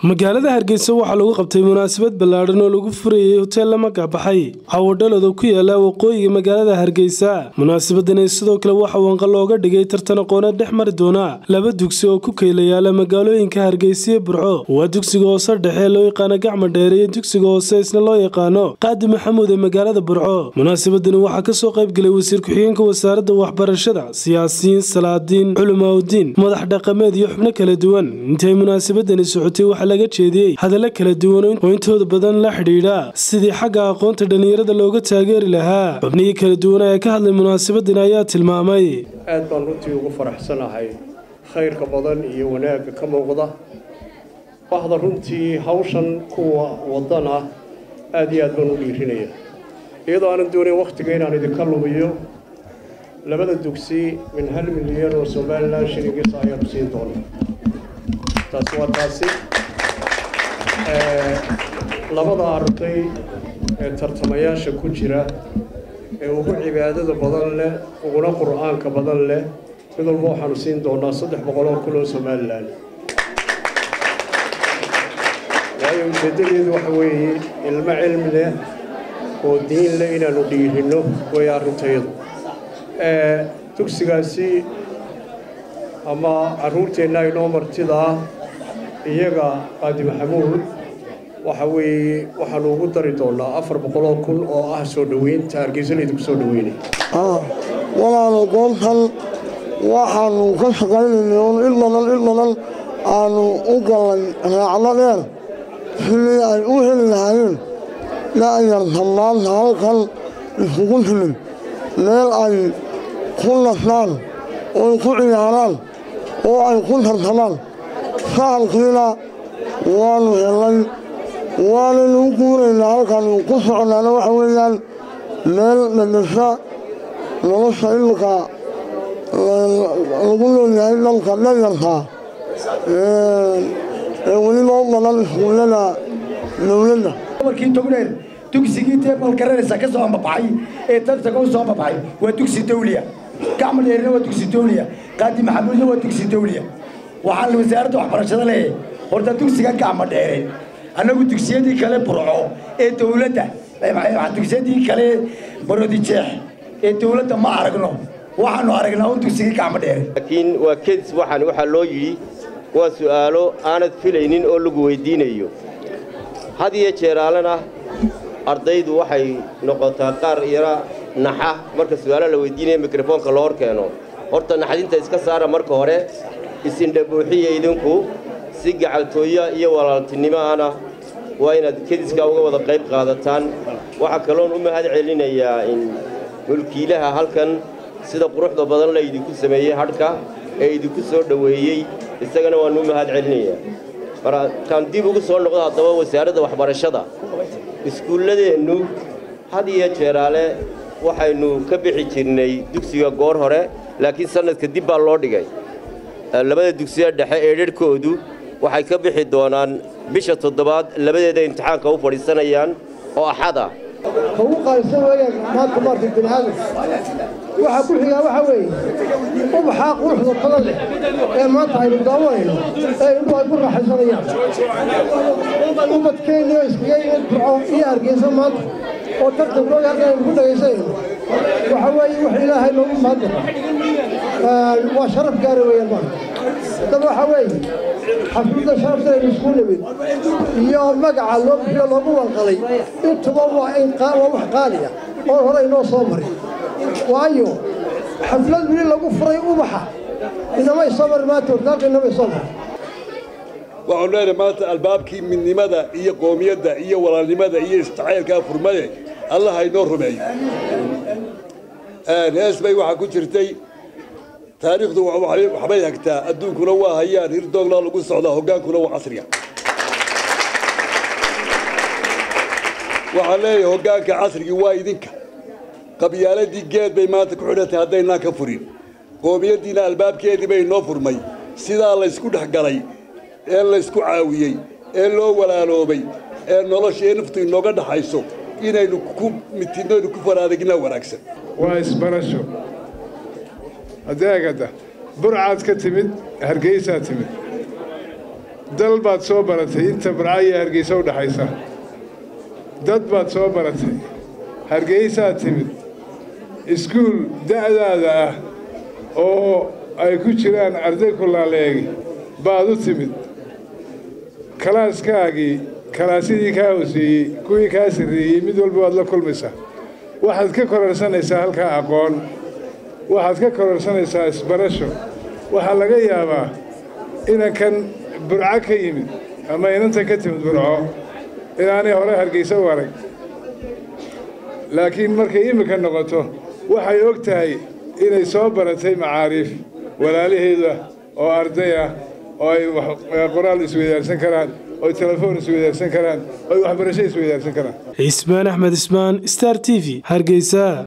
magaalada hargeysa waxaa lagu qabtay munaasabad ballaadhan oo lagu furayey hoteel la magabaxay cawadhalad oo ku yaala waqooyiga magaalada hargeysa munaasabadani sidoo kale waxa wanqa looga dhigay tartan aqooneed dhex mari doona laba dugsi oo ku keyla yaala magaalooyinka hargeysa iyo burco waa dugsiga hoose dhexe loo yaqaano gacma dheere iyo dugsiga hoose isna loo yaqaano qaadi maxamuud ee magaalada burco munaasabadani waxaa kasoo qaybgelay wasiir ku-xigeenka wasaaradda waxbarashada siyaasiyiin salaadiin culimaauddiin madax dhaqameed iyo xubno kala duwan intay munaasabadani socotay waxaa laga jeediyey hadallo kala duwan oo intooda badan la xidhiidha sidii xagga aqoonta dhallinyarada looga taageeri lahaa xubnihii kala duwana ee ka hadlay munaasabadani ayaa tilmaamay aad baan runtii ugu faraxsanahay khayrka badan iyo wanaagga ka muuqda waxda runtii hawshan kuwa wadana aad iyo aad baan u dhiirinaya iyadoo aanan doonayn wakhtiga inaan idinka lumiyo labada dugsi min hal milyan oo somalilan shilingis ayaanu siin doona taasi waa taasi labada arday ee tartamayaasha ku jira ee ugu cibaadada badan leh uguna qur'aanka badan leh mid walba waxaanu siin doonaa saddex boqol oo kun oo somalilan waayo ujeeddadeedu waxa weeye ilmo cilmi leh oo diin leh inaanu dhiirinno way arrintayadu dugsigaasi ama carruurteenna inoo martida ah iyaga qaadi maxamuud waxa weeye waxaanu ugu dari doonaa afar boqoloo kun oo ah soo dhoweynta hargeysa laydinku soo dhoweynay walaalo goobtan waxaanu ka shaqaynaynay oon il badan il badan aanu u gallay raacdo dheer sidii ay u heli lahaayeen da'yarta maanta halkan isugu timid meel ay ku nasaan oy ku ciyaaraan oo ay ku tartamaan sahalkiina waanu helay waanaynu u guuraynaa halkaanu ku soconaana waxa weeyaan meel dhadhasha nolosha imika lagu leeyahay dhalka dhayarka ee weliba u badan iskuullada dowladda markii togneer dugsigii teebal garanaysa ka soo ambabaxay ee tartanka u soo ambabaxay waa dugsi dawliya gacma dheerina waa dugsi dawliya qaadi maxamuudna waa dugsi dawliya waxaan wasaaradda waxbarashada leeyahay horta dugsiga gacma dheere annagu dugsiyadii kale burco ee dawladda dugsiyadii kale barodijeex ee dawladda ma aragno waxaanu aragnaa un dugsigii gacma dheere laakiin waa kedis waxaan waxaa loo yidhi waa su'aalo aanad filaynin oo lagu weydiinayo had iyo jeeraalena ardaydu waxay noqotaa qaar yara naxa marka su'aalo la weydiinaya mikrofoonka loo hor keeno horta naxdinta iska saara marka hore isindhabuuxiya idinku si gacaltooya iyo walaaltinimo ana waa inaad kediskaa uga wada qayb qaadataan waxaa kaloon u mahad celinayaa in mulkiilaha halkan sida quruxda badan la idinku sameeyey hadhka ee idinku soo dhoweeyey isagana waannu u mahad celinayaa markaan dib ugu soo noqdo haddaba wasaaradda waxbarashada iskuulladeennu had iyo jeeraale waxaynu ka bixi jirnay dugsiga goor hore laakiin sannadka dib baa loo dhigay labada dugsiya dhexe ee dharhkoodu waxay ka bixi doonaan bisha toddobaad labadeeda imtixaanka u fadhiisanayaan oo axad ah ugu qaalisan weeyaan maanta maartay bini'aadam waxaa ku xigaa waxaa weeye ubaxaa quruxda badan leh ee maanta aynu daawanayno ee indhuhu ay ku raaxaysanayaan ubadkeenni oo iskaga yimid burco iyo hargeysa maanta oo tartankooda halkan aynu ku dhagaysanayno waxaa weeye wax ilaahay loogu mahadnaqo waa sharaf gaara weeyaan maanta dad waxaa weeye xafladda sharafta aynu isku nimid iyo magaca loo bixiyo loogu wanqaday intuba waa wax qaaliya oo hore inoo soo marin waayo xaflad weli lagu furay ubaxa inamay soo marin maanta hortaalka inamay soo marin waxaanu leenahay maanta albaabkii midnimada iyo qoomiyadda iyo walaalnimada iyo istacaylkaa furmade allaha inoo rumeeyo hees bay waxaa ku jirtay taariikhdu waxbay hagtaa adduunkuna waa hayaan hirdooglaa lagu socdaa hoggaankuna waa casriga waxaan leeyahay hoggaanka casrigii waa idinka qabyaaladii geed bay maanta ku xidhantahay haddaynaan ka furin qoomiyaddiina albaabkeedii bay inoo furmay sidaa laysku dhex galay ee laysku caawiyey ee loo walaaloobay ee nolosha ee naftu inooga dhaxayso inaynu ku mitidno aynu ku faraadagnaa wanaagsan waa isbarasho adeegada burcaad ka timid hargeysaa timid dal baad soo baratay inta barca iyo hargeysa u dhaxaysa dad baad soo baratay hargeysaad timid iskuul da'daada ah oo ay ku jiraan arday kulaaleegi baad u timid kalaaskaagii kalaasyadii kaa hooseeyey kuwii kaa sarreeyey mid walba waad la kulmaysaa waxaad ka kororsanaysaa halkaa aqoon waxaad ka kororsanaysaa isbarasho waxaa laga yaabaa inankan burco ka yimid ama inantan ka timid burco inaanay hore hargeysa u arag laakiin markay iminka noqoto waxay og tahay inay soo baratay macaariif walaalaheeda oo arday ah oo ay qoraal isweydaarsan karaan oo ay telefoon isweydaarsan karaan oo ay waxbarasho isweydaarsan karaan cismaan axmed ismaan star t v hargeysa